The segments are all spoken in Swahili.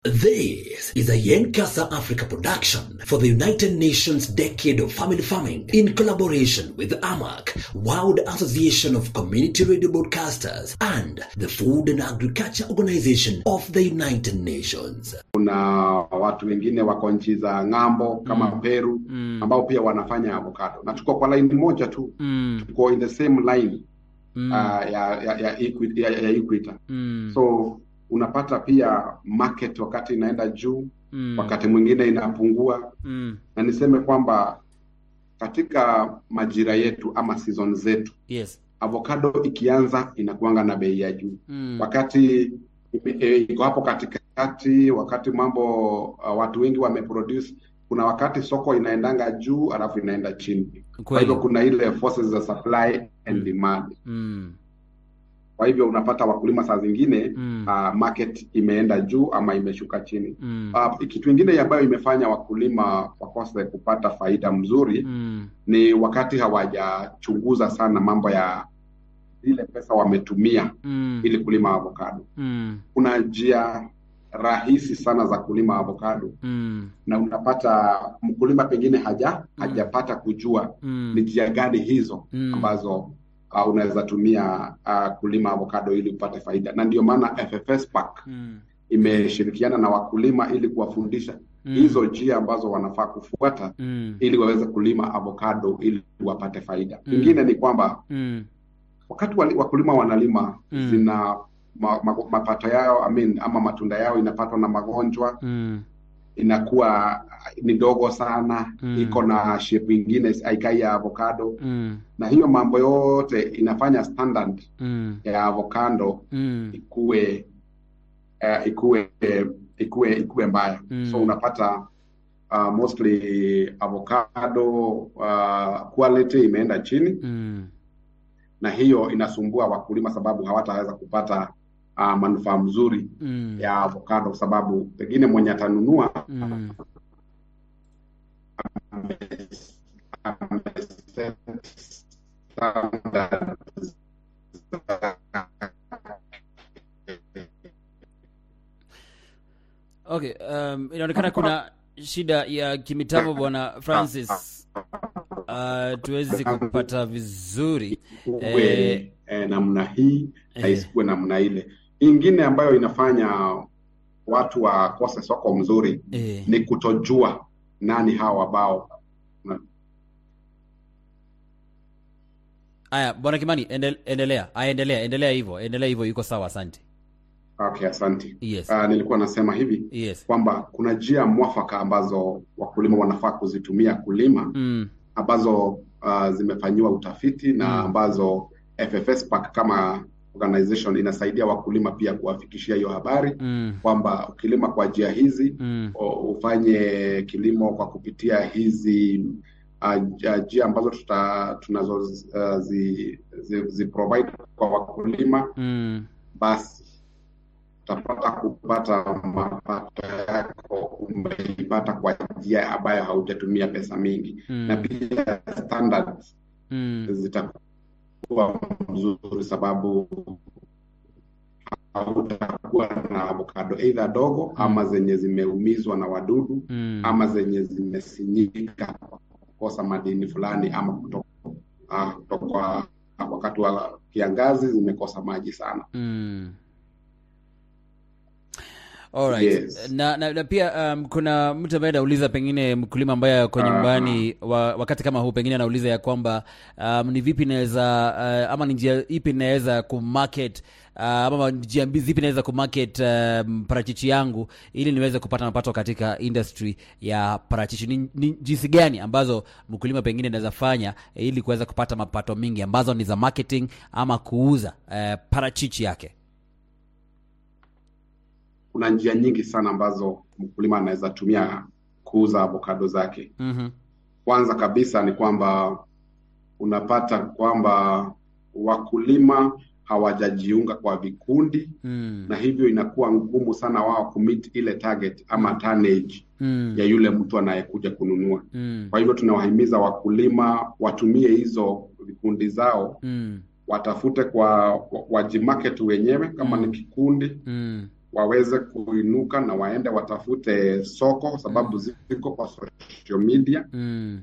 This is a Yencasa Africa production for the United Nations Decade of Family Farming in collaboration with AMAC, World Association of Community Radio Broadcasters, and the Food and Agriculture Organization of the United Nations. kuna watu wengine wako nchi za ng'ambo kama Mm. Peru Mm. ambao pia wanafanya avocado na tuko kwa line moja tu Mm. tuko in the same line Mm. uh, ya ya ya, equi- ya, ya equator Mm. so unapata pia market wakati inaenda juu Mm. wakati mwingine inapungua Mm. na niseme kwamba katika majira yetu ama season zetu Yes. avocado ikianza inakuanga na bei ya juu Mm. wakati ime- e, iko hapo katikati, wakati mambo uh, watu wengi wameproduce, kuna wakati soko inaendanga juu alafu inaenda chini. Kwa Kweli. hivyo kuna ile forces za supply and demand. Mm. Kwa hivyo unapata wakulima saa zingine Mm. uh, market imeenda juu ama imeshuka chini. Mm. Uh, kitu ingine ambayo imefanya wakulima wakose kupata faida mzuri Mm. ni wakati hawajachunguza sana mambo ya ile pesa wametumia Mm. ili kulima avocado. Mm. kuna njia rahisi sana za kulima avocado Mm. na unapata mkulima pengine haja hajapata kujua Mm. ni njia gani hizo Mm. ambazo uh, unaweza tumia uh, kulima avocado ili upate faida, na ndio maana FFS Pack Mm. imeshirikiana na wakulima ili kuwafundisha Mm. hizo njia ambazo wanafaa kufuata Mm. ili waweze kulima avocado ili wapate faida. Mm. Ingine ni kwamba Mm. wakati wali- wakulima wanalima Mm. zina ma, ma, mapato yao I mean, ama matunda yao inapatwa na magonjwa Mm. inakuwa ni ndogo sana Mm. iko na shape ingine haikai ya avocado Mm. na hiyo mambo yote inafanya standard Mm. ya avocado Mm. ikuwe uh, ikuwe ikuwe ikuwe mbaya Mm. so unapata uh, mostly avocado uh, quality imeenda chini Mm. na hiyo inasumbua wakulima sababu hawataweza kupata uh, manufaa mzuri Mm. ya avocado kwa sababu pengine mwenye atanunua Mm. ameset standards Okay, um, inaonekana kuna shida ya kimitambo bwana Francis. Uh, tuwezi kupata vizuri ikuwe Eh, eh, namna hii na eh. isikuwe namna ile. Ingine ambayo inafanya watu wakose soko mzuri eh. ni kutojua nani hawa ambao Aya, bwana Kimani, endel, endelea. Aya, endelea, endelea hivyo, endelea hivyo, iko sawa, asante. Okay, asante. Yes. Uh, nilikuwa nasema hivi Yes. kwamba kuna njia mwafaka ambazo wakulima wanafaa kuzitumia kulima Mm. ambazo uh, zimefanyiwa utafiti na Mm. ambazo FFS Pack kama organization inasaidia wakulima pia kuwafikishia hiyo habari Mm. kwamba ukilima kwa njia hizi Mm. o- ufanye kilimo kwa kupitia hizi uh, j- njia ambazo tuta tunazo uh, zi, zi, zi provide kwa wakulima Mm. basi utapata kupata mapato yako umeipata kwa njia ambayo haujatumia pesa mingi Mm. na pia standards Mm. zitakuwa mzuri sababu hautakuwa na avocado either dogo ama zenye zimeumizwa na wadudu Mm. ama zenye zimesinyika kwa kukosa madini fulani ama kutoka ah, kutoka wakati wa kiangazi zimekosa maji sana. Mm. Alright. Yes. Na, na, na pia um, kuna mtu ambaye anauliza pengine mkulima ambaye ako Aha. nyumbani wa, wakati kama huu pengine anauliza ya kwamba um, ni vipi naweza uh, ama ni njia ipi naweza kumarket uh, ama njia mbi- zipi naweza kumarket um, parachichi yangu ili niweze kupata mapato katika industry ya parachichi ni, ni jinsi gani ambazo mkulima pengine anaweza fanya eh, ili kuweza kupata mapato mingi ambazo ni za marketing ama kuuza uh, parachichi yake Kuna njia nyingi sana ambazo mkulima anaweza tumia kuuza avocado zake. mm-hmm. Kwanza kabisa ni kwamba unapata kwamba wakulima hawajajiunga kwa vikundi mm. na hivyo inakuwa ngumu sana wao kumit ile target ama tonnage Mm. ya yule mtu anayekuja kununua. Mm. Kwa hivyo tunawahimiza wakulima watumie hizo vikundi zao, Mm. watafute kwa wa- wajimarket wenyewe kama Mm. ni kikundi, Mm. waweze kuinuka na waende watafute soko, sababu ziko kwa social media. Mm.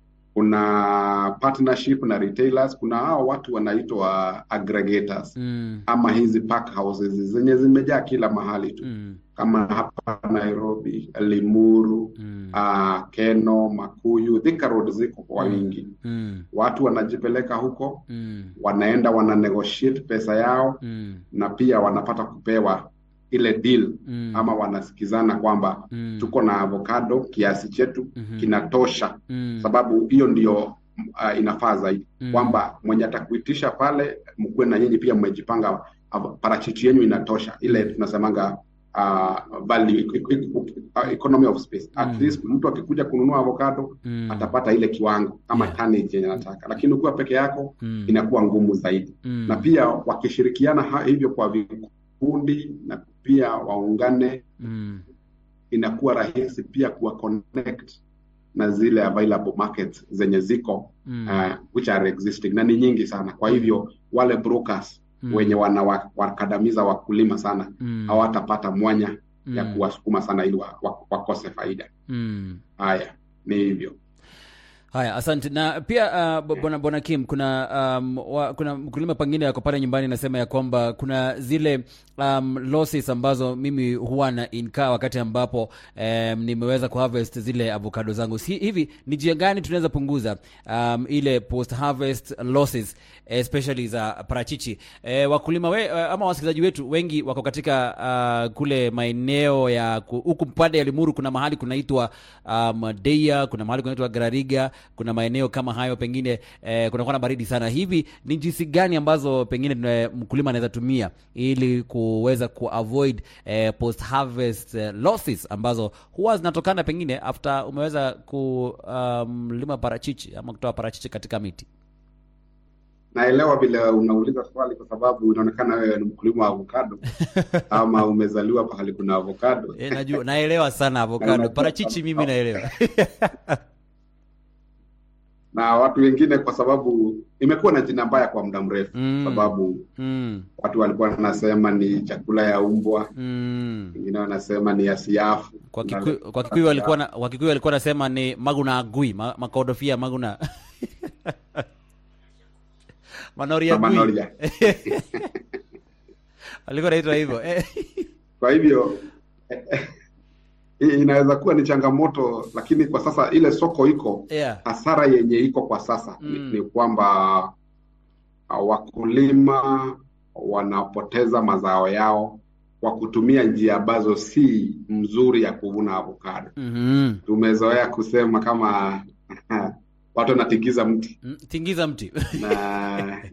Kuna partnership na retailers, kuna hao watu wanaitwa aggregators Mm. ama hizi pack houses zenye zimejaa kila mahali tu Mm. kama hapa Nairobi, Limuru, Mm. uh, Keno, Makuyu, Thika Road ziko kwa wingi. Mm. Watu wanajipeleka huko, Mm. wanaenda wana negotiate pesa yao Mm. na pia wanapata kupewa ile deal Mm. ama wanasikizana kwamba Mm. tuko na avocado kiasi chetu Mhm. kinatosha, Mm. sababu hiyo ndio uh, inafaa zaidi Mm. kwamba mwenye atakuitisha pale, mkuwe na nyinyi pia mmejipanga, av- parachichi yenu inatosha, ile tunasemanga uh, value e- e- e- economy of space. At Mm. least mtu akikuja kununua avocado Mm. atapata ile kiwango ama Yeah. tonnage yenye anataka, lakini ukiwa peke yako Mm. inakuwa ngumu zaidi Mm. na pia wakishirikiana ha- hivyo kwa vikundi na pia waungane, Mm. inakuwa rahisi pia kuwa connect na zile available markets zenye ziko Mm. uh, which are existing na ni nyingi sana. Kwa hivyo wale brokers Mm. wenye wanawakandamiza wakulima sana Mm. hawatapata mwanya ya Mm. kuwasukuma sana ili wa- wa- wakose faida. Mm. Haya, ni hivyo. Haya, asante. Na pia uh, bwana bwana Kim, kuna um, wa, kuna mkulima pengine yako pale nyumbani anasema ya kwamba kuna zile um, losses ambazo mimi huwa na incur wakati ambapo um, nimeweza kuharvest zile avocado zangu. Si, hivi ni njia gani tunaweza punguza um, ile post harvest losses especially za parachichi? E, wakulima we, uh, ama wasikilizaji wetu wengi wako katika uh, kule maeneo ya ku- huku mpande ya Limuru, kuna mahali kunaitwa um, Deia, kuna mahali kunaitwa Garariga, kuna maeneo kama hayo pengine eh, kunakuwa na baridi sana. Hivi ni jinsi gani ambazo pengine tuna- mkulima anaweza tumia ili kuweza kuavoid eh, post harvest eh, losses ambazo huwa zinatokana pengine after umeweza kulima parachichi ama kutoa parachichi katika miti? Naelewa vile unauliza swali kwa sababu inaonekana wewe ni mkulima wa avocado ama umezaliwa pahali kuna avocado. E, najua naelewa sana Na avocado, unajua- parachichi mimi naelewa. na watu wengine kwa sababu imekuwa na jina mbaya kwa muda mrefu Mm. sababu mm, watu walikuwa wanasema ni chakula ya umbwa, mm. wengine wanasema ni ya siafu. Kwa Na- Kikuyu, kwa Kikuyu walikuwa na kwa Kikuyu walikuwa nasema ni maguna agui ma, makodofia maguna manoria na agui manoria. walikuwa naitwa hivyo eh. Kwa hivyo hii inaweza kuwa ni changamoto, lakini kwa sasa ile soko iko, yeah. hasara yenye iko kwa sasa Mm. ni, ni kwamba uh, wakulima wanapoteza mazao yao kwa kutumia njia ambazo si mzuri ya kuvuna avocado. mm-hmm. Tumezoea kusema kama watu wanatingiza mti tingiza mti na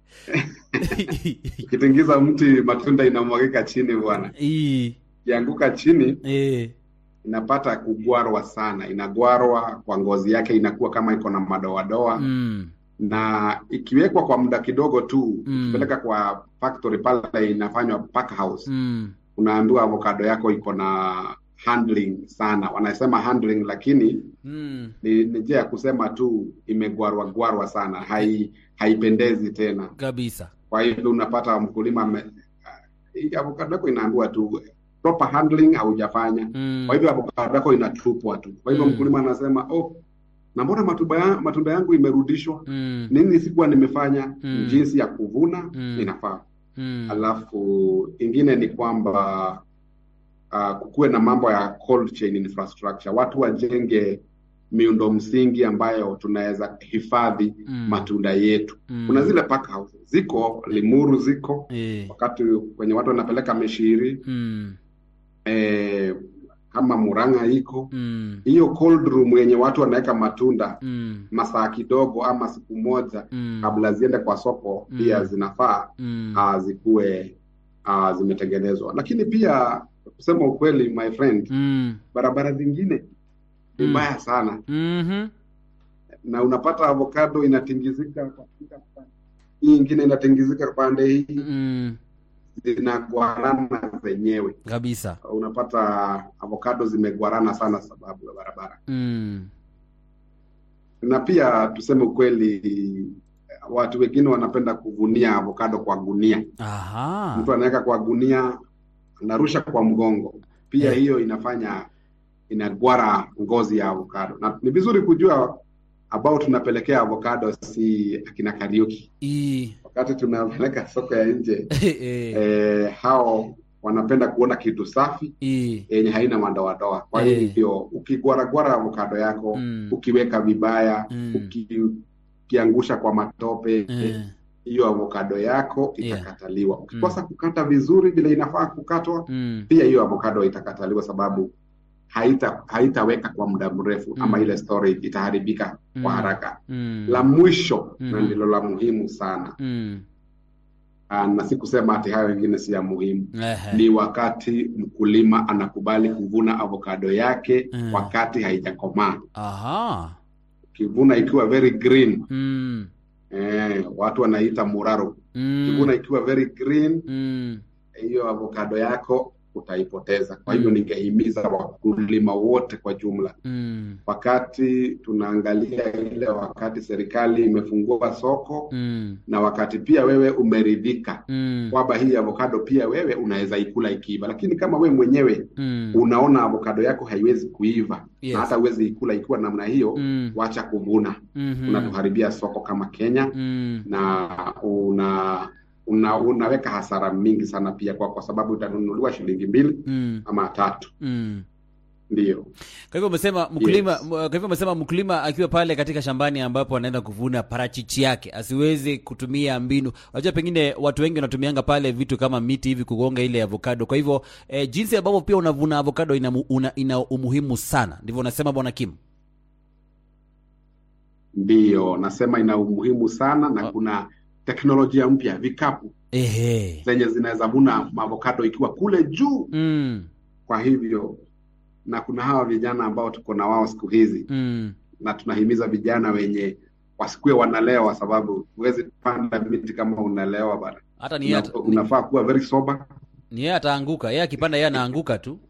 ukitingiza mti matunda inamwagika chini bwana. Ii, Ikianguka chini eh, inapata kugwarwa sana, inagwarwa kwa ngozi yake, inakuwa kama iko na madoadoa mm, na ikiwekwa kwa muda kidogo tu Mm. ukipeleka kwa factory pale inafanywa pack house, mm, unaambiwa avocado yako iko na handling sana. Wanasema handling, lakini mm, ni ni njia ya kusema tu imegwarwa gwarwa sana, hai haipendezi tena. kabisa Kwa hivyo unapata mkulima ame, hii avocado yako inaambiwa tu proper handling haujafanya mm, kwa hivyo avocado yako inatupwa tu. Kwa hivyo Mm. mkulima anasema oh, na mbona matunda ya, matunda yangu imerudishwa? mm, Nini sikuwa nimefanya? Mm. Jinsi ya kuvuna Mm. inafaa. mm, Alafu ingine ni kwamba uh, kukuwe na mambo ya cold chain infrastructure, watu wajenge miundo msingi ambayo tunaweza hifadhi Mm. matunda yetu. mm, Kuna zile pack houses ziko Limuru, ziko eh, wakati kwenye watu wanapeleka Mishiri mm, eh, kama Murang'a iko mm, hiyo cold room yenye watu wanaweka matunda mm, masaa kidogo ama siku moja mm, kabla ziende kwa soko, Mm. pia zinafaa mm, uh, zikuwe uh, zimetengenezwa. Lakini pia kusema ukweli, my friend, mm, barabara zingine ni Mm. mbaya sana, mhm, na unapata avocado inatingizika kwa kila pande. hii ingine inatingizika pande hii, mm, zinagwarana zenyewe. kabisa Unapata avocado zimegwarana sana sababu ya barabara. mm, na pia tuseme ukweli, watu wengine wanapenda kuvunia avocado kwa gunia. aha Mtu anaweka kwa gunia, anarusha kwa mgongo pia Eh. hiyo inafanya inagwara ngozi ya avocado na ni vizuri kujua ambao tunapelekea avocado si akina Kariuki I, wakati tunapeleka soko ya nje eh, eh, hao wanapenda kuona kitu safi i, yenye haina madoadoa. Kwa Eh. hivyo ukigwaragwara avokado yako Mm. ukiweka vibaya Mm. uki, ukiangusha kwa matope eh, hiyo avokado yako Yeah. itakataliwa. Ukikosa kukata vizuri vile inafaa kukatwa, mm, pia hiyo avokado itakataliwa sababu haita haitaweka kwa muda mrefu Mm. ama ile storage itaharibika Mm. kwa haraka. mm, La mwisho na Mhm. ndilo la muhimu sana, mm, Ah, na si kusema ati hayo wengine si ya muhimu ehe, ni wakati mkulima anakubali kuvuna avokado yake Mm. wakati haijakomaa. aha, Ukivuna ikiwa very green mm, eh, watu wanaita muraro. mm, Ukivuna ikiwa very green, mm, hiyo avokado yako utaipoteza. Kwa hivyo Mm. ningehimiza wakulima wote kwa jumla, mm, wakati tunaangalia ile wakati serikali imefungua soko mm, na wakati pia wewe umeridhika mm, kwamba hii avokado pia wewe unaweza ikula ikiiva, lakini kama wewe mwenyewe mm, unaona avokado yako haiwezi kuiva Yes. na hata huwezi ikula ikiwa namna hiyo, mm, wacha kuvuna. mhm, Unatuharibia soko kama Kenya mm, na una, una unaweka hasara mingi sana pia kwa, kwa sababu utanunuliwa shilingi mbili mm, ama tatu. mm. Ndiyo, Kwa hivyo umesema mkulima, Yes. m- kwa hivyo umesema mkulima akiwa pale katika shambani ambapo anaenda kuvuna parachichi yake asiwezi kutumia mbinu. Unajua, pengine watu wengi wanatumianga pale vitu kama miti hivi kugonga ile avocado. Kwa hivyo eh, jinsi ambavyo pia unavuna avocado ina, mu- una, ina umuhimu sana, ndivyo unasema Bwana Kim? ndiyo nasema ina umuhimu sana na Oh. kuna teknolojia mpya, vikapu Ehe. zenye zinaweza vuna avokado ikiwa kule juu. Mm, Kwa hivyo na kuna hawa vijana ambao tuko na wao siku hizi mm, na tunahimiza vijana wenye wasikuwe wanalewa, sababu huwezi panda miti kama unalewa bana. hata ni yeye Una, ata- unafaa kuwa very sober. ni yeye ataanguka, yeye akipanda yeye anaanguka tu.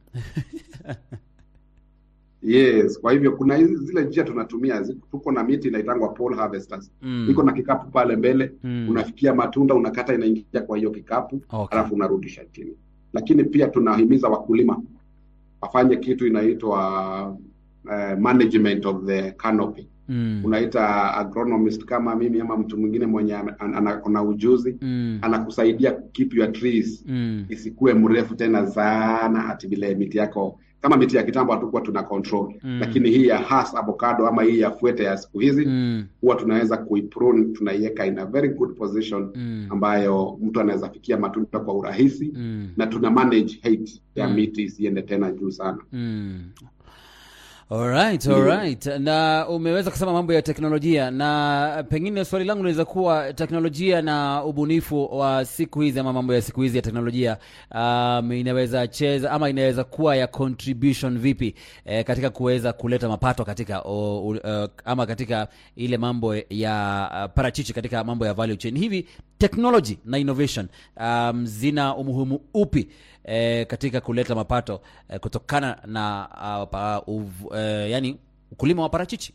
Yes, kwa hivyo kuna hizi zile njia tunatumia, zi- tuko na miti inaitangwa pole harvesters. Mm, Iko na kikapu pale mbele, mm, unafikia matunda, unakata, inaingia kwa hiyo kikapu, okay. alafu unarudisha chini. Lakini pia tunahimiza wakulima wafanye kitu inaitwa uh, management of the canopy. Mm, Unaita agronomist kama mimi ama mtu mwingine mwenye ana- ana ana ujuzi mm, anakusaidia keep your trees mm, isikuwe mrefu tena sana ati vile miti yako kama miti ya kitambo hatukuwa tuna control Mm. lakini hii ya has avocado ama hii ya fuete ya siku hizi mm, huwa tunaweza kuiprune tunaiweka in a very good position mm, ambayo mtu anaweza fikia matunda kwa urahisi mm. na tuna manage height ya Mm. miti isiende tena juu sana Mm. Alright, Ndio. alright. Na umeweza kusema mambo ya teknolojia, na pengine swali langu linaweza kuwa teknolojia na ubunifu wa siku hizi ama mambo ya siku hizi ya teknolojia um, inaweza cheza ama inaweza kuwa ya contribution vipi eh, katika kuweza kuleta mapato katika o, u, uh, ama katika ile mambo ya uh, parachichi katika mambo ya value chain. Hivi technology na innovation um, zina umuhimu upi eh, katika kuleta mapato eh, kutokana na uh, pa, uv, eh, yani ukulima wa parachichi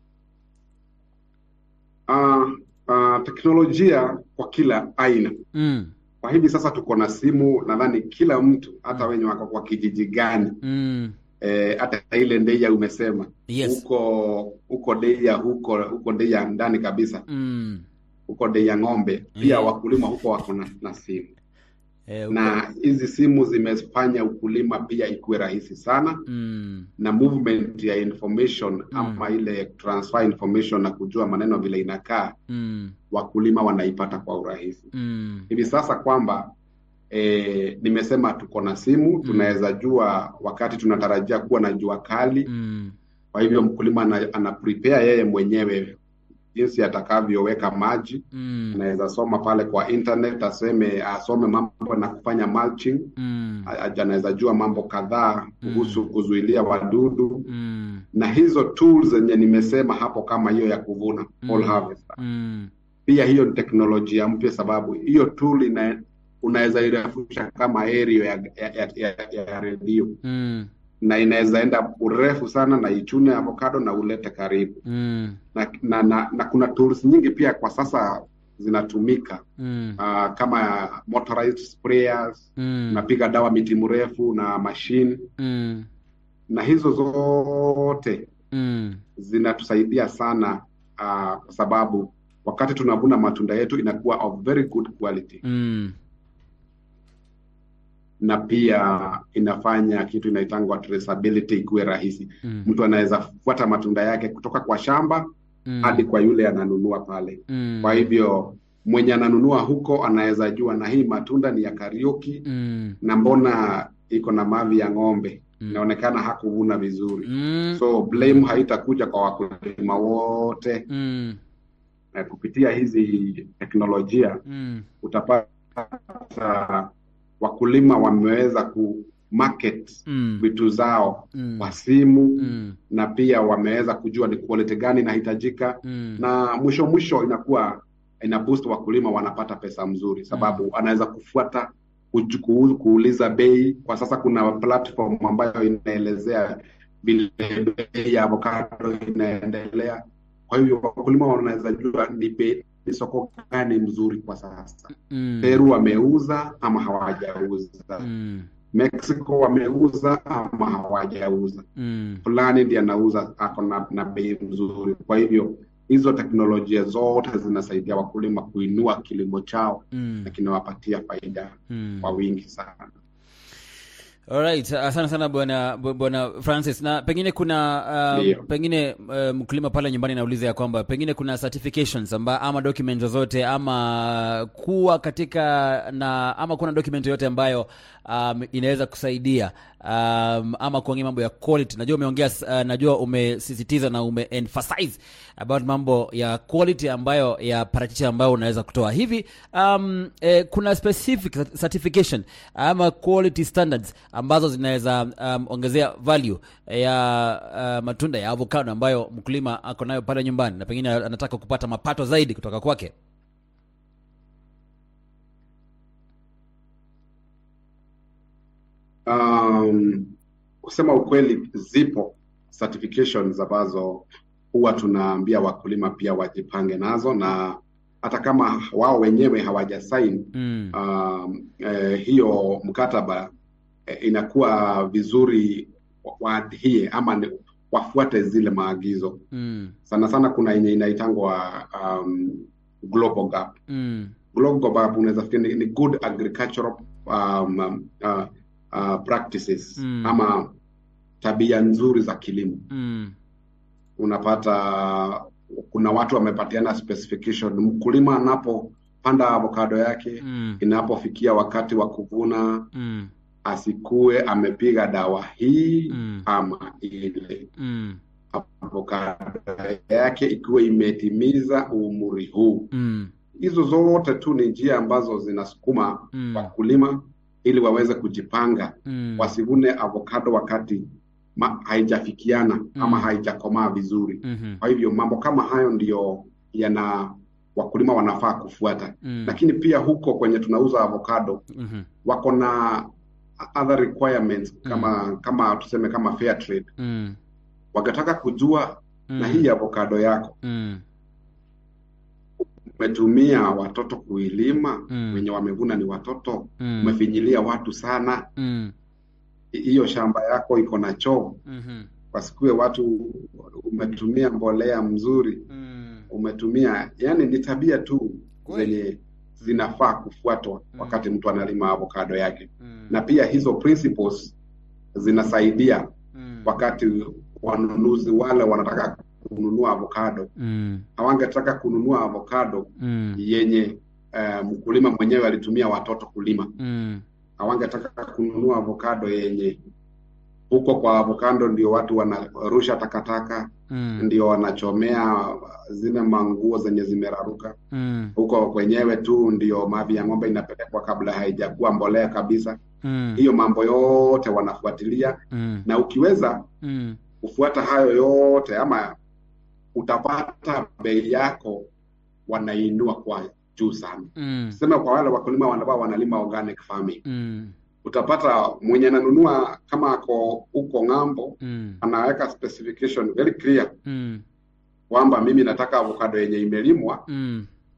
uh, uh, teknolojia kwa kila aina mm, kwa hivi sasa tuko na simu nadhani kila mtu hata wenye wako kwa kijiji gani mm, eh, hata ile ndeia umesema Yes. huko huko ndeia huko huko ndeia ndani kabisa mm, huko ndeia ng'ombe pia Yeah. wakulima huko wako na, na simu eh, uko- na hizi simu zimefanya ukulima pia ikuwe rahisi sana mm, na movement ya information ama ile transfer information na kujua maneno vile inakaa mm, wakulima wanaipata kwa urahisi mm, hivi sasa kwamba e, nimesema tuko na simu tunaweza jua wakati tunatarajia kuwa na jua kali mm, kwa hivyo mkulima ana, ana prepare yeye mwenyewe jinsi atakavyoweka maji mm, anaweza soma pale kwa internet aseme asome mambo na kufanya mulching mm, A- anaweza jua mambo kadhaa kuhusu kuzuilia wadudu mm, na hizo tools zenye nimesema hapo kama hiyo ya kuvuna fall harvester mm, pia hiyo ni teknolojia mpya sababu hiyo tool ina unaweza irefusha kama area ya, ya, ya, ya, ya redio mm, na inaweza enda urefu sana na ichune avocado na ulete karibu mm, na, na, na, na kuna tools nyingi pia kwa sasa zinatumika Mm. uh, kama motorized sprayers Mm. unapiga dawa miti mrefu na mashine Mm. na hizo zote Mm. zinatusaidia sana uh, kwa sababu wakati tunavuna matunda yetu inakuwa of very good quality Mm. na pia inafanya kitu inaitangwa traceability ikuwe rahisi Mm. mtu anaweza fuata matunda yake kutoka kwa shamba Mm. hadi kwa yule ananunua pale Mm. kwa hivyo mwenye ananunua huko anaweza jua na hii matunda ni ya Kariuki Mm. na mbona iko na mavi ya ng'ombe Mm. inaonekana hakuvuna vizuri Mm. so blame haitakuja kwa wakulima wote Mm. na kupitia hizi teknolojia Mm. utapata wakulima wameweza ku market Mm. vitu zao Mm. kwa simu Mm. na pia wameweza kujua ni quality gani inahitajika Mm. na mwisho mwisho inakuwa ina boost wakulima wanapata pesa mzuri sababu anaweza kufuata kuju- ku- kuuliza bei kwa sasa kuna platform ambayo inaelezea vile bei ya avocado inaendelea kwa hivyo wakulima wanaweza jua ni bei ni soko gani mzuri kwa sasa Mm. peru wameuza ama hawajauza Mm. mexico wameuza ama hawajauza Mm. fulani ndiye anauza ako na, na bei mzuri. Kwa hivyo hizo teknolojia zote zinasaidia wakulima kuinua kilimo chao Mm. na kinawapatia faida Mm. kwa wingi sana. Alright, asante sana bwana bu- bwana Francis. Na pengine kuna uh, Ndio. pengine uh, mkulima pale nyumbani nauliza ya kwamba pengine kuna certifications amba, ama document zozote ama kuwa katika na ama kuna document yoyote ambayo um, inaweza kusaidia um, ama kuongea mambo ya quality. Najua umeongea uh, najua umesisitiza na ume emphasize about mambo ya quality ambayo ya parachichi ambayo unaweza kutoa hivi. Um, eh, kuna specific certification ama quality standards ambazo zinaweza um, ongezea value ya uh, matunda ya avocado ambayo mkulima ako nayo pale nyumbani na pengine anataka kupata mapato zaidi kutoka kwake. Um, kusema ukweli, zipo certifications ambazo huwa tunaambia wakulima pia wajipange nazo, na hata kama wao wenyewe hawajasaini Mm. um, eh, hiyo mkataba eh, inakuwa vizuri wa- waadhie ama ni- wafuate zile maagizo. Mm. Sana sana kuna yenye inaitangwa um, global gap. Mm. Global gap unaweza fikiri ni, ni good agricultural um, um, uh, uh, practices Mm. ama tabia nzuri za kilimo. Mm. Unapata kuna watu wamepatiana specification, mkulima anapopanda avocado yake Mm. inapofikia wakati wa kuvuna Mm. asikue amepiga dawa hii Mm. ama ile. Mm. Avocado yake ikiwa imetimiza umri huu. Mm. Hizo zote tu ni njia ambazo zinasukuma Mm. wakulima ili waweze kujipanga, Mm. wasivune avocado wakati ma, haijafikiana ama Mm. haijakomaa vizuri. Mhm. Kwa hivyo mambo kama hayo ndiyo yana wakulima wanafaa kufuata, Mm. lakini pia huko kwenye tunauza avocado Mhm. wako na other requirements kama kama tuseme kama fair trade, Mm. wakitaka kujua Mm. na hii avocado yako Mm. umetumia watoto kuilima, Mm. wenye wamevuna ni watoto, Mm. umefinyilia watu sana, Mm. hi- hiyo shamba yako iko na choo, Mhm. wasikue watu, umetumia mbolea mzuri, Mm. umetumia, yani ni tabia tu Kweli. zenye zinafaa kufuatwa Mm. wakati mtu analima avocado yake, Mm. na pia hizo principles zinasaidia Mm. wakati wanunuzi wale wanataka kununua avocado, Mm. hawangetaka kununua avocado Mm. yenye eh, mkulima mwenyewe alitumia watoto kulima. Mm. Hawangetaka kununua avocado yenye huko kwa avocado ndio watu wanarusha takataka, Mm. ndio wanachomea zile manguo zenye zimeraruka. Mm. Huko kwenyewe tu ndio mavi ya ng'ombe inapelekwa kabla haijakuwa mbolea kabisa. Mm. Hiyo mambo yote wanafuatilia, Mm. na ukiweza Mm. kufuata hayo yote ama utapata bei yako wanainua kwa juu sana. Mm. Sema kwa wale wakulima ambao wanalima organic farming, Mm. utapata mwenye ananunua kama ako huko ng'ambo, Mm. anaweka specification very clear Mm. kwamba mimi nataka avocado yenye imelimwa Mm.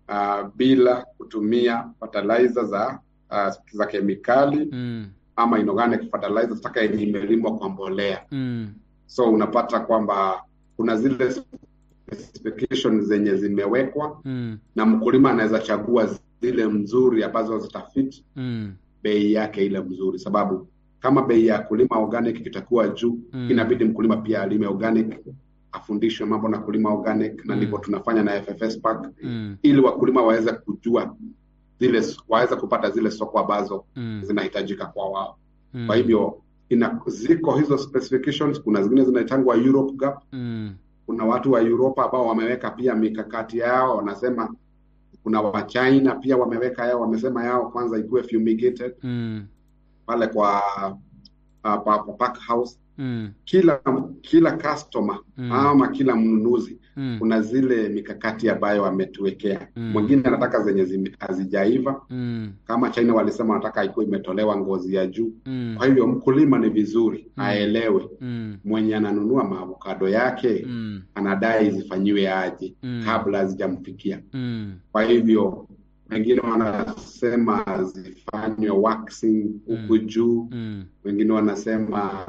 uh, bila kutumia fertilizer za uh, za kemikali Mm. ama inorganic fertilizer taka yenye imelimwa kwa mbolea Mm. so unapata kwamba kuna zile specifications zenye zimewekwa Mm. na mkulima anaweza chagua zile mzuri ambazo zitafit Mm. bei yake ile mzuri sababu kama bei ya kulima organic kitakuwa juu Mm. inabidi mkulima pia alime organic afundishwe mambo na kulima organic na Mm. ndivyo tunafanya na FFS Park Mm. ili wakulima waweze kujua zile waweze kupata zile soko ambazo Mm. zinahitajika kwa wao Mm. kwa hivyo ina ziko hizo specifications kuna zingine zinaitangwa Europe Gap Mm. kuna watu wa Europa ambao wameweka pia mikakati yao wanasema kuna wa China pia wameweka yao wamesema yao kwanza ikuwe fumigated Mm. pale kwa uh, pa, pa pack house Mm. kila kila customer Mm. ama kila mnunuzi Mm. kuna zile mikakati ambayo wametuwekea Mm. mwingine anataka zenye zime- hazijaiva Mm. kama China walisema wanataka ikuwa imetolewa ngozi ya juu Mm. kwa hivyo mkulima ni vizuri Mm. aelewe Mm. mwenye ananunua maavokado yake Mm. anadai zifanyiwe aje Mm. kabla hazijamfikia Mm. kwa hivyo wengine wanasema zifanywe waxing huku Mm. juu Mm. wengine wanasema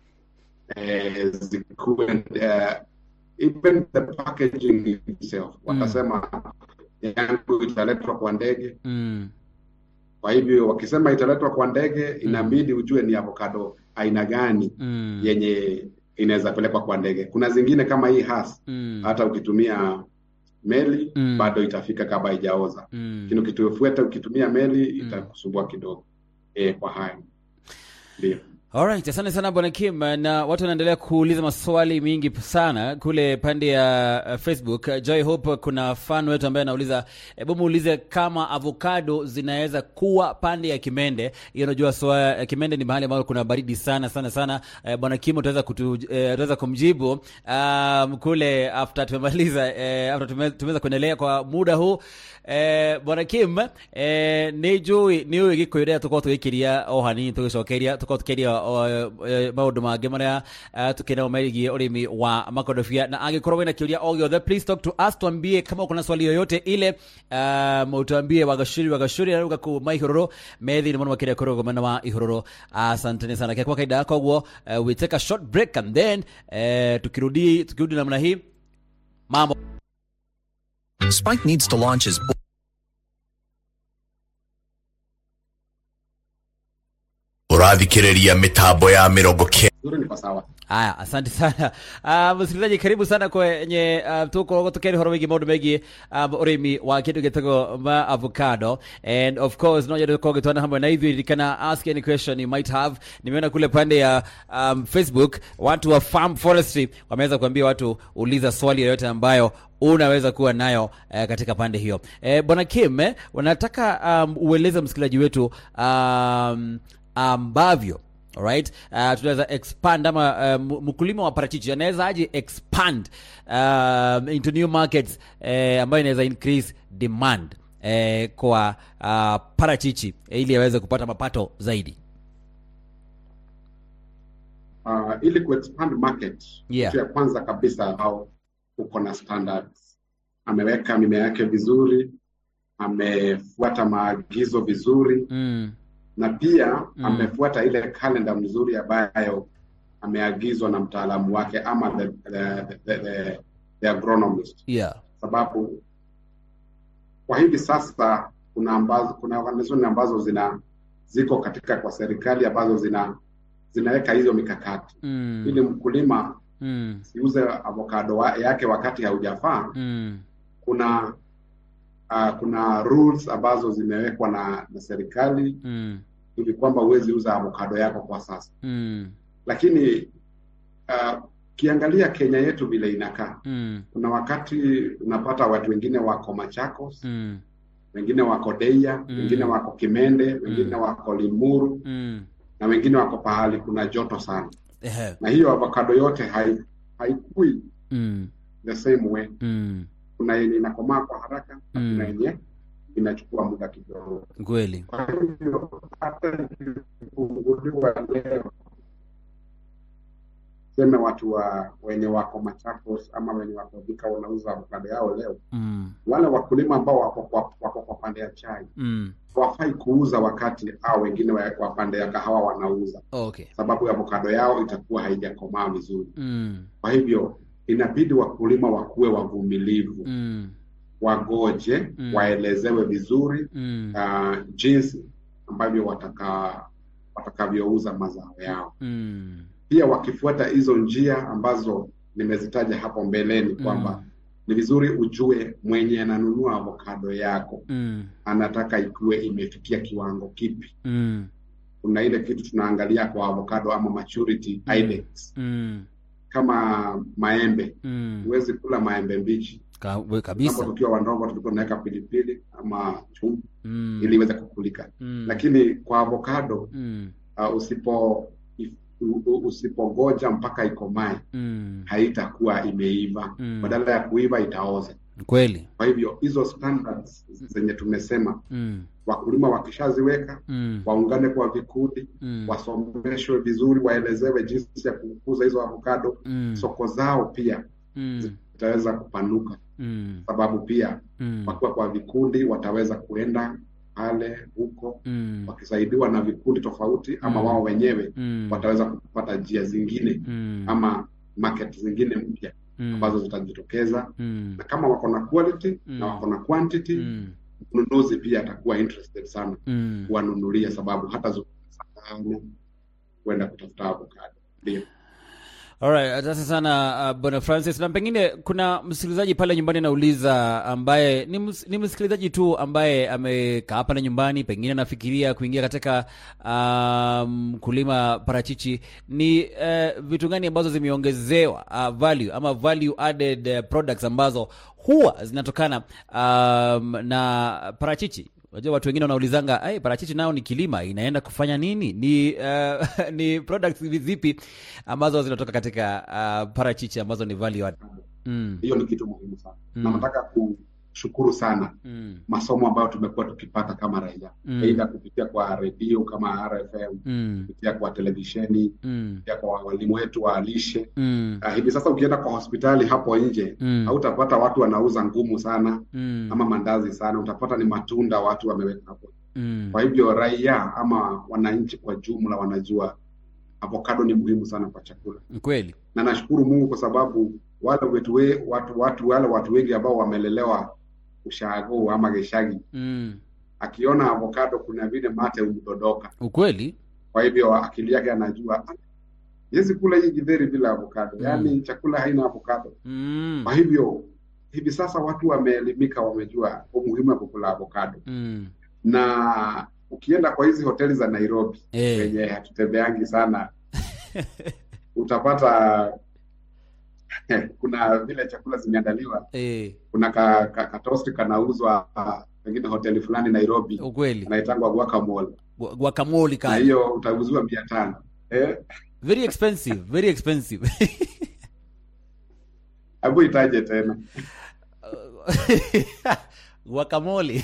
eh, zikuwe eh, even the packaging itself watasema yangu italetwa kwa ndege Mm. kwa hivyo wakisema italetwa kwa ndege inabidi ujue ni avocado aina gani Mm. yenye inaweza pelekwa kwa ndege kuna zingine kama hii has Mm. hata ukitumia meli Mm. bado itafika kama haijaoza Mm. lakini ukitufuata ukitumia meli itakusumbua kidogo e, kwa hayo ndio Alright, asante sana bwana Kim, na watu wanaendelea kuuliza maswali mingi sana kule pande ya uh, Facebook. Uh, Joy Hope, kuna fan wetu ambaye anauliza, hebu muulize kama avocado zinaweza kuwa pande ya Kimende. Hiyo unajua soa uh, Kimende ni mahali ambapo kuna baridi sana sana sana. Uh, bwana Kim utaweza kutu, uh, utaweza kumjibu um, kule after tumemaliza uh, after tume- tumeweza kuendelea kwa muda huu eh, bwana kim eh, nä njå nä å ä gä kå yå rä a tå korwo tå gä kä ria o hanini tå gä cokeria tå korwo tå kä ria maå ndå mangä marä a tå kä nao megiä å rä mi wa makondobia na angä korwo wä na kä å ria o gä othe please talk to us tuambie kama uko na swali yoyote ile um, tuambie wagacuri wagacuri aruga ku ma ihororo methi nä må no makä ria kå rå mwena wa ihororo asanteni sana kia kwa kaida koguo uh, we take a short break and then uh, tukirudi tukirudi namna hii mambo Spike needs to launch his. ũrathikĩrĩria mĩtambo ya mĩrongo kenda zuri niko sawa haya asante sana uh, msikilizaji karibu sana kwenye uh, tukorwo tukeri horo wigi maundu megie um, urimi wa kindu gitagwo ma avocado and of course no jado kwa gitwana hamwe na ithuĩ ririkana ask any question you might have nimeona kule pande ya um, facebook watu wa farm forestry wameweza kuambia watu uliza swali yoyote ambayo unaweza kuwa nayo eh, katika pande hiyo eh, bwana kim eh, wanataka um, ueleze msikilizaji wetu um, ambavyo Alright? Uh, tunaweza expand ama uh, mkulima wa parachichi anaweza aje expand um, into new markets eh, ambayo inaweza increase demand eh, kwa uh, parachichi eh, ili aweze kupata mapato zaidi uh, ili kuexpand market Yeah. kitu ya kwanza kabisa au uko na standards ameweka mimea yake vizuri amefuata maagizo vizuri mm, na pia Mm. amefuata ile kalenda mzuri ambayo ameagizwa na mtaalamu wake ama the, the, the, the, the agronomist yeah. sababu kwa hivi sasa kuna ambazo kuna organization ambazo zina ziko katika kwa serikali ambazo zina zinaweka hizo mikakati mm, ili mkulima mm, siuze avocado wa, yake wakati haujafaa mm, kuna uh, kuna rules ambazo zimewekwa na, na serikali mm, hivi kwamba huwezi uza avocado yako kwa sasa mm, lakini uh, ukiangalia Kenya yetu vile inakaa mm, kuna wakati unapata watu wengine wako Machakos mm, wengine wako Deia Mm. wengine wako Kimende wengine Mm. wako Limuru mm. na wengine wako pahali kuna joto sana Ehe. na hiyo avocado yote hai, haikui Mm, the same way mm, kuna yenye inakomaa kwa haraka na Mm. kuna yenye inachukua muda kidogo. kweli Kwa hivyo hata ikifunguliwa leo, tuseme watu wa wenye wako Machakos ama wenye wako Thika wanauza avocado yao leo, mm, wale wakulima ambao wako kwa, wako kwa pande ya chai mm. hawafai kuuza wakati au wengine wa wa pande ya kahawa wanauza, okay sababu avocado yao itakuwa haijakomaa vizuri. mm, Kwa hivyo inabidi wakulima wakuwe wavumilivu, mm, wagoje, Mm. waelezewe vizuri mm, uh, jinsi ambavyo wataka watakavyouza mazao yao. mm, Pia wakifuata hizo njia ambazo nimezitaja hapo mbeleni kwamba Mm. ni vizuri ujue mwenye ananunua avocado yako mm, anataka ikuwe imefikia kiwango kipi. mm, Kuna ile kitu tunaangalia kwa avocado ama maturity Mm. index. mm, Kama maembe, mm. huwezi kula maembe mbichi. Ka- we- Hapo kabisa tukiwa wandogo tulikuwa tunaweka pilipili ama chumvi mm, ili iweze kukulika, mm, lakini kwa avocado mm, uh, usipo if- u- u- usipogoja mpaka ikomae mm, haitakuwa imeiva Mm. badala ya kuiva itaoza. kweli Kwa hivyo hizo standards zenye tumesema, mm, wakulima wakishaziweka, mm, waungane kwa vikundi, mm, wasomeshwe vizuri, waelezewe jinsi ya kukuza hizo avocado. mm, Soko zao pia mm, zitaweza kupanuka, mm, sababu pia mm, wakiwa kwa vikundi wataweza kuenda pale huko mm, wakisaidiwa na vikundi tofauti, ama Mm. wao wenyewe mm, wataweza kupata njia zingine mm, ama market zingine mpya mm, ambazo zitajitokeza, mm, na kama wako na quality Mm. na wako na quantity, mm, mnunuzi pia atakuwa interested sana mm. kuwanunulia, sababu hata sana kwenda kutafuta avocado. Ndio. Alright, asante sana uh, bwana Francis, na pengine kuna msikilizaji pale nyumbani anauliza, ambaye ni, ms, ni msikilizaji tu ambaye amekaa pale nyumbani, pengine anafikiria kuingia katika um, kulima parachichi. Ni uh, vitu gani ambazo zimeongezewa uh, value ama value added uh, products ambazo huwa zinatokana um, na parachichi? Unajua watu wengine wanaulizanga ai, parachichi nao ni kilima, inaenda kufanya nini? Ni uh, ni products zipi ambazo zinatoka katika uh, parachichi ambazo ni value add? Mm, Hiyo ni kitu muhimu sana Mm. na nataka kushukuru sana mm, masomo ambayo tumekuwa tukipata kama raia Mm. aidha kupitia kwa redio kama RFM, mm, kupitia kwa televisheni, mm, kupitia kwa walimu wetu wa lishe. mm, Uh, hivi sasa ukienda kwa hospitali hapo nje Mm. hautapata watu wanauza ngumu sana mm, ama mandazi sana, utapata ni matunda watu wameweka hapo. mm, Kwa hivyo raia ama wananchi kwa jumla wanajua avocado ni muhimu sana kwa chakula, kweli na nashukuru Mungu kwa sababu wale wetu we, watu, watu wale watu wengi ambao wamelelewa ushago ama geshagi, mm, akiona avocado kuna vile mate umdondoka. ukweli Kwa hivyo akili yake anajua "Ah, yezi kula hii githeri bila avocado, Mm. yaani chakula haina avocado. mm, Kwa hivyo hivi sasa watu wameelimika, wamejua umuhimu wa kukula avocado, mm, na ukienda kwa hizi hoteli za Nairobi Eh. wenye hatutembeangi sana utapata kuna vile chakula zimeandaliwa, eh, kuna ka, ka, katosti kanauzwa ah, pengine hoteli fulani Nairobi, ukweli anaitangwa guacamole, Gu- guacamole na kali hiyo utauziwa mia tano eh, very expensive very expensive hebu itaje tena guacamole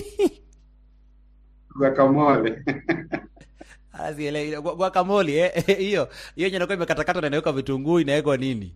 guacamole Ah, sielewi. Gu- guacamole eh, eh, hiyo hiyo yenye inakuwa imekatakatwa na inawekwa vitunguu inawekwa nini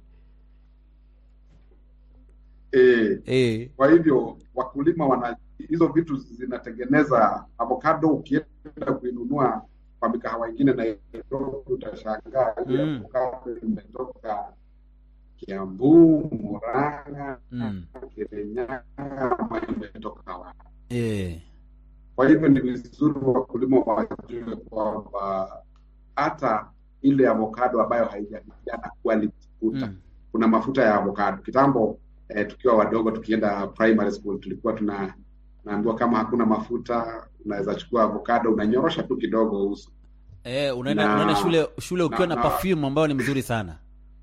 eh, eh, Kwa hivyo wakulima wana hizo vitu zinatengeneza avocado. Ukienda kuinunua kwa mikahawa ingine Nairobi, utashangaa ile Mm. avocado imetoka Kiambu, Murang'a, mm, Kirinyaga ama imetoka wapi. eh, Kwa hivyo ni vizuri wakulima wajue kwamba hata ile avocado ambayo haijafikia na quality futa mm, kuna mafuta ya avocado. Kitambo eh, tukiwa wadogo tukienda primary school tulikuwa tuna naambiwa kama hakuna mafuta unaweza chukua avocado unanyorosha tu kidogo uso. eh, unaenda Na- unaenda shule shule ukiwa na- na na- perfume ambayo ni mzuri sana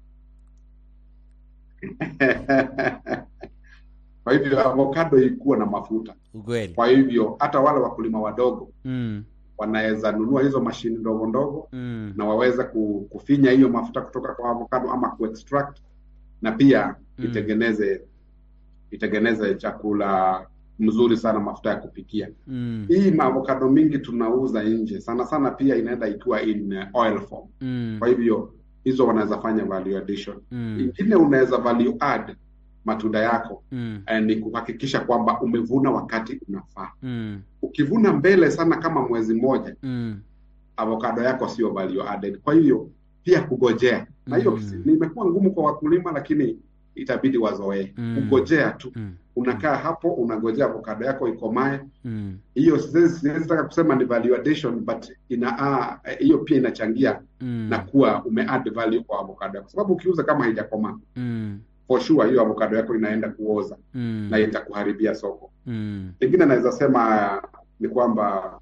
Kwa hivyo avocado ikuwa na mafuta. ukweli Kwa hivyo hata wale wakulima wadogo mm, wanaweza nunua hizo mashini ndogo ndogo mm, na waweze ku- kufinya hiyo mafuta kutoka kwa avocado ama kuextract na pia Mm. itengeneze itengeneze chakula mzuri sana, mafuta ya kupikia. mm, Hii maavocado mingi tunauza nje sana sana, pia inaenda ikiwa in uh, oil form. mm, Kwa hivyo hizo wanaweza fanya value addition. Mm. Ingine unaweza value add matunda yako Mm. eh, ni kuhakikisha kwamba umevuna wakati unafaa. Mm. Ukivuna mbele sana kama mwezi mmoja, Mm. avocado yako sio value added. Kwa hiyo pia kugojea, na hiyo Mm. nimekuwa ngumu kwa wakulima, lakini itabidi wazoee Mm. kugojea tu. Mm. Unakaa hapo unagojea avocado yako ikomae. Mm. Hiyo siwezi siwezi taka kusema ni value addition, but ina ah, hiyo pia inachangia Mm. na kuwa umeadd value kwa avocado yako, sababu ukiuza kama haijakomaa Mm. for sure hiyo avocado yako inaenda kuoza Mm. na itakuharibia soko. Mm. Lingine naweza sema ni kwamba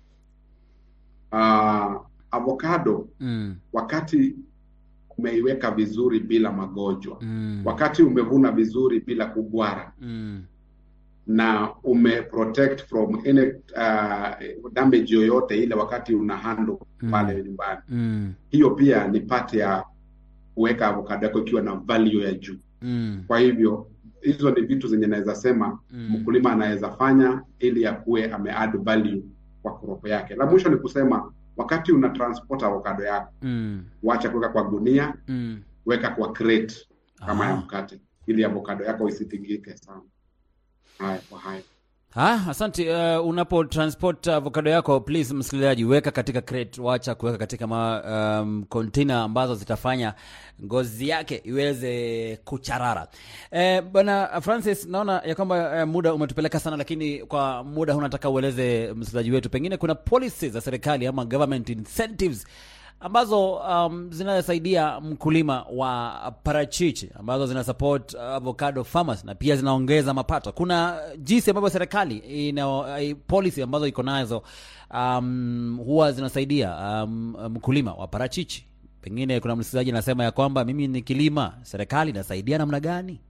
uh, avocado Mm. wakati umeiweka vizuri bila magonjwa, Mm. wakati umevuna vizuri bila kugwara Mm. na ume protect from any uh, damage yoyote ile wakati una handle Mm. pale nyumbani, Mm. hiyo pia ni part ya kuweka avocado yako ikiwa na value ya juu. Mm. Kwa hivyo hizo ni vitu zenye naweza sema Mm. mkulima anaweza fanya ili akuwe ameadd value kwa crop yake. La mwisho ni kusema wakati una transport avocado yako, Mm. wacha kuweka kwa gunia, Mm. weka kwa crate kama ya Ah. mkate, ili avocado yako isitingike sana. Haya kwa haya. Ah, asante. Uh, unapo transport avocado yako please, msikilizaji, weka katika crate, wacha kuweka katika ma, um, container ambazo zitafanya ngozi yake iweze kucharara. Eh, bwana Francis, naona ya kwamba eh, muda umetupeleka sana, lakini kwa muda huu nataka ueleze msikilizaji wetu, pengine kuna policies za serikali ama government incentives ambazo um, zinasaidia mkulima wa parachichi ambazo zina support uh, avocado farmers na pia zinaongeza mapato. Kuna jinsi ambavyo serikali ina eh, policy ambazo iko nazo um, huwa zinasaidia um, mkulima wa parachichi. Pengine kuna msikilizaji anasema ya kwamba mimi ni kilima, serikali inasaidia namna gani?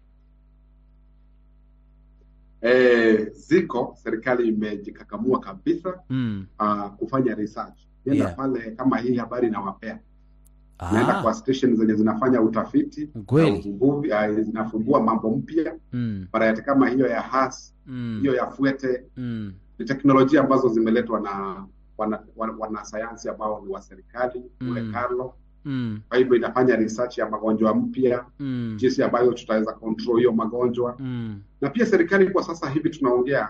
E, ziko serikali imejikakamua kabisa Mm. uh, kufanya research. Nenda Yeah. pale kama hii habari inawapea naenda kwa Ah, station zenye zinafanya utafiti Kweli. na uvumbuzi, uh, zinafumbua mambo mpya mm, variety kama hiyo ya has mm, hiyo ya fuete mm, ni teknolojia ambazo zimeletwa na wana- wana- wanasayansi ambao ni wa serikali kule Mm. Carlo. mm, Kwa hivyo inafanya research ya magonjwa mpya, mm, jinsi ambayo tutaweza control hiyo magonjwa, mm, na pia serikali kwa sasa hivi tunaongea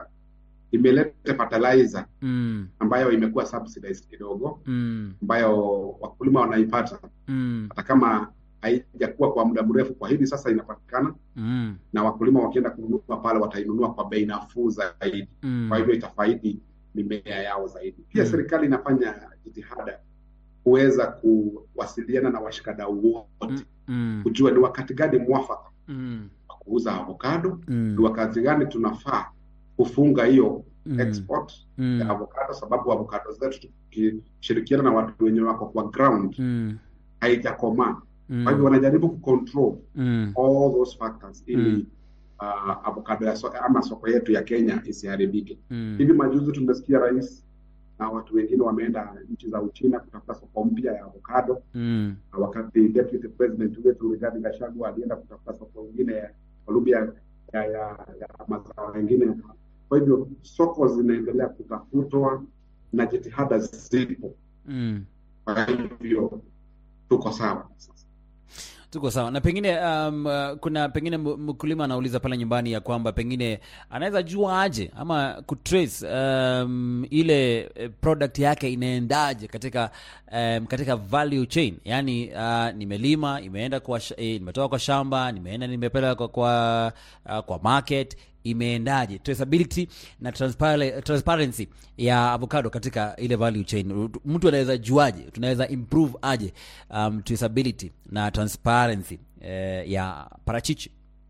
imeleta fertilizer mm, ambayo imekuwa subsidized kidogo, mm, ambayo wakulima wanaipata mm, hata kama haijakuwa kwa muda mrefu. Kwa hivi sasa inapatikana mm, na wakulima wakienda kununua pale watainunua kwa bei nafuu zaidi. mm. kwa hivyo itafaidi mimea yao zaidi. Pia Mm. serikali inafanya jitihada kuweza kuwasiliana na washikadau wote Mm, kujua ni wakati gani mwafaka mm, wa kuuza avocado, mm, ni wakati gani tunafaa kufunga hiyo mm, export mm, ya avocado, sababu avocado zetu tukishirikiana na watu wenye wako kwa ground mm, haijakomaa. mm, Kwa hivyo wanajaribu kucontrol mm, all those factors ili Mm. uh, avocado ya so, ama soko yetu ya Kenya isiharibike. mm, Hivi majuzi tumesikia rais na watu wengine wameenda nchi za Uchina kutafuta soko mpya ya avocado, mm, na wakati deputy president wetu Rigathi Gachagua alienda kutafuta soko ingine ya Colombia ya, ya, ya mazao mengine. Kwa hivyo soko zinaendelea kutafutwa na jitihada zipo, mm. kwa hivyo tuko sawa sasa. tuko sawa na pengine um, uh, kuna pengine m- mkulima anauliza pale nyumbani ya kwamba pengine anaweza jua aje ama kutrace um, ile eh, product yake inaendaje katika um, katika value chain yaani uh, nimelima imeenda kwa sh- eh, nimetoka kwa shamba nimeenda nimepeleka kwa kwa, uh, kwa market imeendaje traceability na transpare- transparency ya avocado katika ile value chain mtu anaweza juaje tunaweza improve aje um, traceability na transparency eh, ya parachichi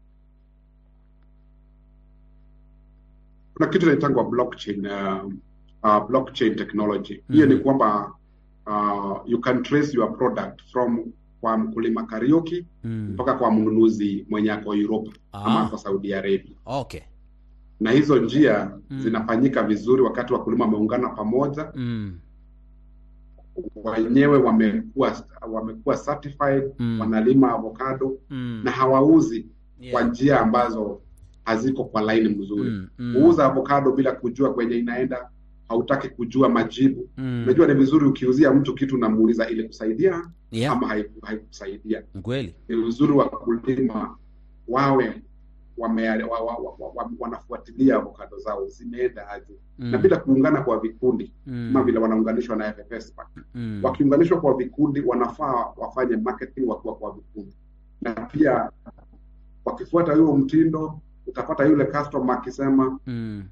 Kuna kitu inaitangwa blockchain, uh, uh, blockchain technology. Hiyo ni kwamba uh, you can trace your product from kwa mkulima Kariuki mm. mpaka kwa mnunuzi mwenye ako Europa ama Ah. ako Saudi Arabia, okay na hizo njia Mm. zinafanyika vizuri wakati wakulima wameungana pamoja, mm. wenyewe wamekuwa wamekuwa certified Mm. wanalima avocado Mm. na hawauzi Yeah. kwa njia ambazo haziko kwa laini mzuri. Mm, mm. Kuuza avocado bila kujua kwenye inaenda, hautaki kujua majibu. Mm. Unajua ni vizuri ukiuzia mtu kitu unamuuliza ili kusaidia Yeah. ama haiku- haikusaidia kweli ni uzuri wa kulima wawe wame, wa, wa, wa, wa, wa, wanafuatilia avocado zao zimeenda aje Mm. na bila kuungana kwa vikundi Mm. kama vile wanaunganishwa na FFS Mm. wakiunganishwa kwa vikundi wanafaa wafanye marketing wakiwa kwa vikundi na pia wakifuata huo mtindo utapata yule customer akisema Mm.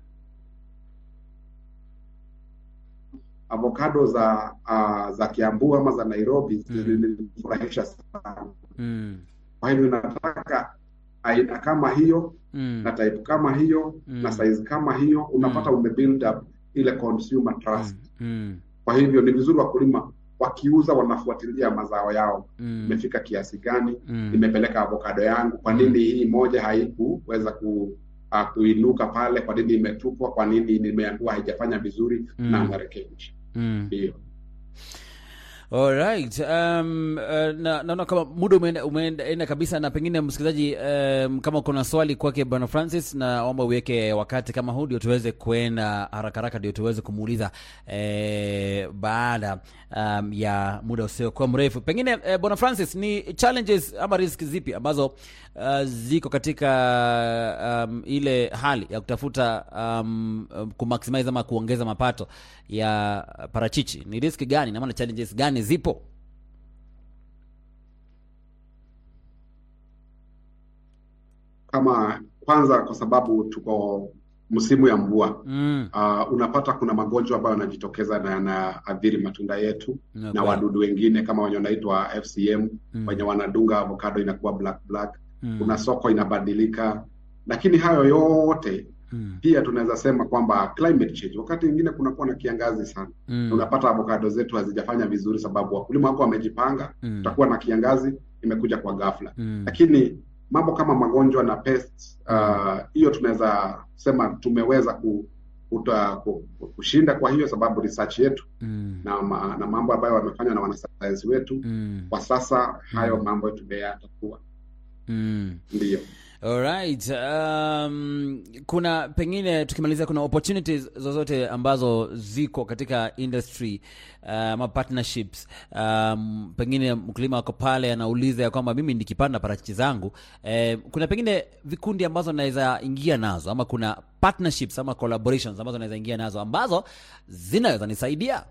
avocado za uh, za Kiambu ama za Nairobi Mm. zilinifurahisha sana. Mm. Kwa hivyo nataka aina kama hiyo Mm. na type kama hiyo Mm. na size kama hiyo, unapata umebuild up ile consumer trust. Mm. Kwa hivyo ni vizuri wakulima wakiuza wanafuatilia mazao yao, Mm. imefika kiasi gani, Mm. nimepeleka avocado yangu, kwa nini hii moja haikuweza ku uh, kuinuka pale, kwa nini imetupwa, kwa nini nimeambiwa haijafanya vizuri Mm. na narekebisha. Mm. Ndio. Alright. Um, uh, na naona kama muda umeenda umeenda kabisa, na pengine msikilizaji, um, kama kuna swali kwake bwana Francis, naomba uweke wakati kama huu ndio tuweze kuenda haraka haraka, ndio tuweze kumuuliza eh, baada um, ya muda usiokuwa mrefu. Pengine eh, bwana Francis, ni challenges ama risk zipi ambazo uh, ziko katika um, ile hali ya kutafuta um, um, kumaximize ama kuongeza mapato ya parachichi? Ni risk gani na maana challenges gani zipo? kama kwanza kwa sababu tuko msimu ya mvua Mm. uh, unapata kuna magonjwa ambayo yanajitokeza na yanaathiri matunda yetu Na na kweli. wadudu wengine kama wenye wanaitwa FCM Mm. wenye wanadunga avocado inakuwa black black Mm. kuna soko inabadilika lakini hayo yote Mm. pia tunaweza sema kwamba climate change wakati mwingine kunakuwa na kiangazi sana Mm. unapata avocado zetu hazijafanya vizuri sababu wakulima wako wamejipanga Mm. tutakuwa na kiangazi imekuja kwa ghafla Mm. lakini mambo kama magonjwa na pests uh, hiyo tunaweza sema tumeweza ku, kuta, ku, kushinda kwa hiyo sababu research yetu Mm. na, ma, na mambo ambayo wamefanywa na wanasayansi wetu Mm. kwa sasa hayo mambo tumeyatatua Mm. ndiyo Alright. Um, kuna pengine tukimalizia, kuna opportunities zozote ambazo ziko katika industry uh, ama partnerships um, pengine mkulima wako pale anauliza ya kwamba mimi nikipanda parachichi zangu eh, kuna pengine vikundi ambazo naweza ingia nazo ama kuna partnerships ama collaborations ambazo naweza ingia nazo ambazo zinaweza nisaidia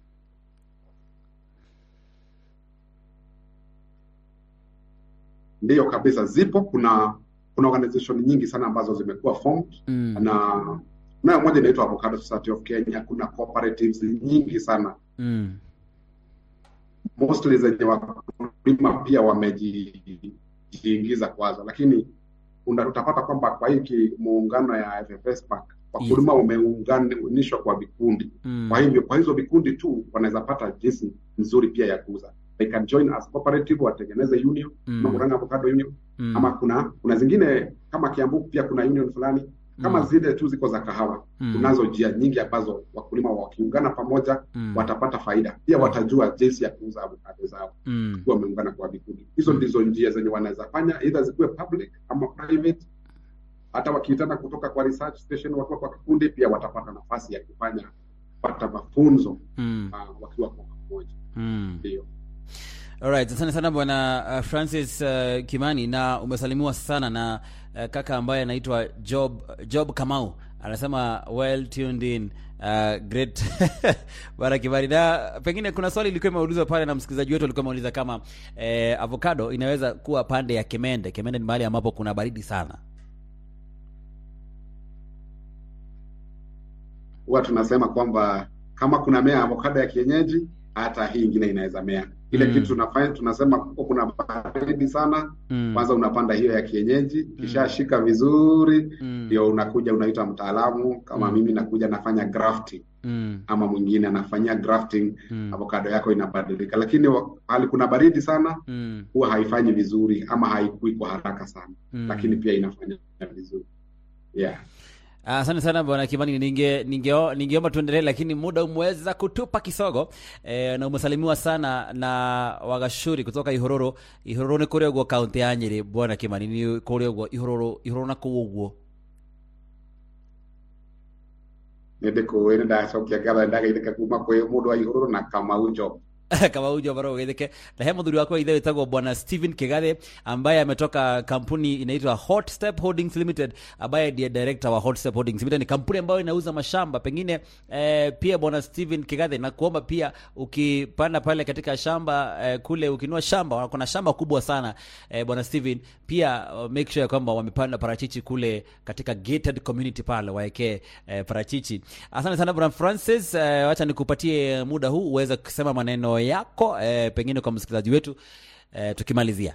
ndiyo kabisa zipo kuna kuna organization nyingi sana ambazo zimekuwa formed mm. na nayo moja inaitwa Avocado Society of Kenya kuna cooperatives nyingi sana Mm. mostly zenye wakulima pia wamejiingiza kwazo, lakini una- utapata kwamba kwa hiki muungano ya FFS Pack wakulima wameunganishwa kwa vikundi. Mm. Kwa hivyo kwa hizo vikundi tu wanaweza pata jinsi nzuri pia ya kuuza. They can join as cooperative, watengeneze union Mm. kama Murang'a Avocado Union Mm. ama kuna kuna zingine kama Kiambu pia kuna union fulani kama Mm. zile tu ziko za kahawa. Mm. Kunazo njia nyingi ambazo wakulima wakiungana pamoja Mm. watapata faida, pia watajua jinsi ya kuuza avocado zao Mm. kuwa wameungana kwa vikundi. Hizo ndizo njia zenye wanaweza fanya, either zikuwe public ama private. Hata wakiitana kutoka kwa research station wakiwa kwa kikundi, pia watapata nafasi ya kufanya kupata mafunzo Mm. uh, wakiwa kwa pamoja. Mm. Ndio. Alright, asante sana bwana uh, Francis uh, Kimani na umesalimiwa sana na uh, kaka ambaye anaitwa Job Job Kamau anasema well tuned in uh, great bwana Kimani. Na pengine kuna swali ilikuwa imeulizwa pale na msikilizaji wetu alikuwa ameuliza kama eh, avocado inaweza kuwa pande ya Kemende. Kemende ni mahali ambapo kuna baridi sana. Huwa tunasema kwamba kama kuna mea avocado ya kienyeji, hata hii ingine inaweza mea. Ile Mm. kitu tunafanya tunasema kuko kuna baridi sana, Mm. kwanza unapanda hiyo ya kienyeji, kishashika vizuri Mm. ndio unakuja unaita mtaalamu kama Mm. mimi nakuja nafanya grafting Mm. ama mwingine anafanyia grafting Mm. avocado yako inabadilika, lakini wa- hali kuna baridi sana Mm. huwa haifanyi vizuri ama haikui kwa haraka sana Mm. lakini pia inafanya vizuri yeah. Asante sana bwana Kimani, ninge ninge- ningeomba tuendelee, lakini muda umeweza kutupa kisogo e, na umesalimiwa sana na wagashuri kutoka Ihororo. Ihororo ni kuria guo kaunti ya Nyeri. Bwana Kimani, ni kuria guo Ihororo, Ihororo na kuu guo nä ndä kå ä nä ndacokia ngatho nä ndagaithä kuma kwä må ndå wa igå rå na kamau njo kama ujo baro ugetheke na he muthuri wakwa ithe witagwo bwana Steven Kigathe ambaye ametoka kampuni inaitwa Hot Step Holdings Limited ambaye ndiye director wa Hot Step Holdings Limited ni kampuni ambayo inauza mashamba pengine eh, pia bwana Steven Kigathe na kuomba pia ukipanda pale katika shamba eh, kule ukinua shamba kuna shamba kubwa sana eh, bwana Steven pia uh, make sure kwamba wamepanda parachichi kule katika gated community pale waekee eh, parachichi asante sana bwana Francis eh, wacha nikupatie muda huu uweze kusema maneno yako eh, pengine kwa msikilizaji wetu eh, tukimalizia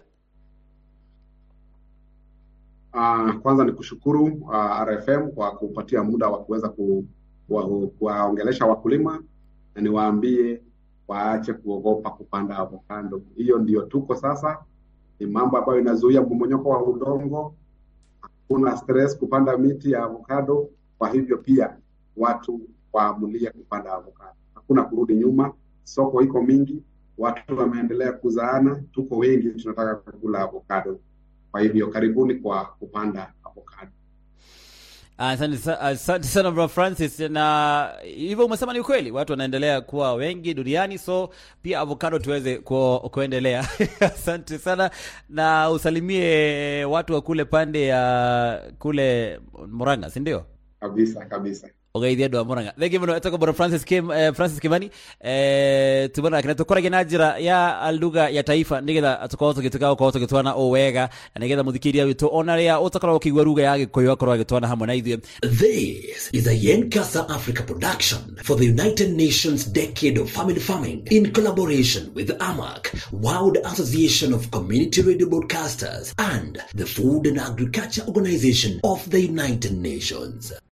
Uh, kwanza ni kushukuru uh, RFM kwa kupatia muda wa kuweza ku, kuwa- kuwaongelesha wakulima na niwaambie waache kuogopa kupanda avocado. Hiyo ndio tuko sasa, ni mambo ambayo inazuia mmomonyoko wa udongo. Hakuna stress kupanda miti ya avocado. Kwa hivyo pia watu waamulie kupanda avocado, hakuna kurudi nyuma. Soko iko mingi, watu wameendelea kuzaana, tuko wengi, tunataka kukula avocado. Kwa hivyo karibuni kwa kupanda avocado. Asante sa- asante sana bro Francis, na hivyo umesema ni ukweli, watu wanaendelea kuwa wengi duniani, so pia avocado tuweze ku, kuendelea. asante sana na usalimie watu wa kule pande ya kule Murang'a, si ndio? Kabisa kabisa. ugeithia andå a må ranga thengi må no etagwo bro francis Kim, eh, francis kimani eh, tubona kena tukorage na njira ya lugha ya taifa nigetha tukorwo tugituka gukorwo tugitwana o wega na nigetha muthikiria witu ona ria utakorwo ukiigua lugha ya gikuyu akorwo agitwana hamwe na ithuĩ This is a Yenkasa Africa production for the United Nations Decade of Family Farming in collaboration with AMAC, World Association of Community Radio Broadcasters, and the Food and Agriculture Organization of the United Nations.